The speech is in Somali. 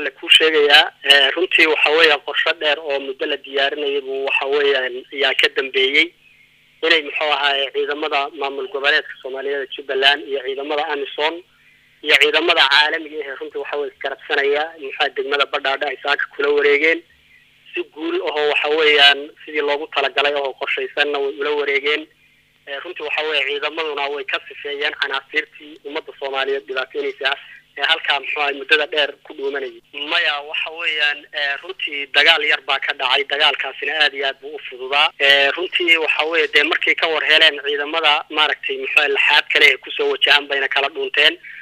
walaale kuu sheegayaa runtii waxa weeya qorsho dheer oo muddo la diyaarinayay buu waxa weeyaan ayaa ka dambeeyey inay muxuu ahaaye ciidamada maamul goboleedka soomaaliyeed jubbaland iyo ciidamada amison iyo ciidamada caalamiga ahee runtii waxa weye iskarabsanaya muxua degmada badhaadha ay saaka kula wareegeen si guul ahoo waxa weeyaan sidii loogu talagalay oo qorshaysanna way ula wareegeen runtii waxa weeye ciidamaduna way ka sifeeyeen canaasiirtii ummadda soomaaliyeed dhibaataynaysa ee halkaa muxuu ahay muddada dheer ku dhuumanayay maya waxa weeyaan runtii dagaal yar baa ka dhacay dagaalkaasina aad iyo aad buu u fududaa runtii waxa weeye dee markay ka war heleen ciidamada maaragtay muxua laxaad kale ee kusoo wajahan bayna kala dhuunteen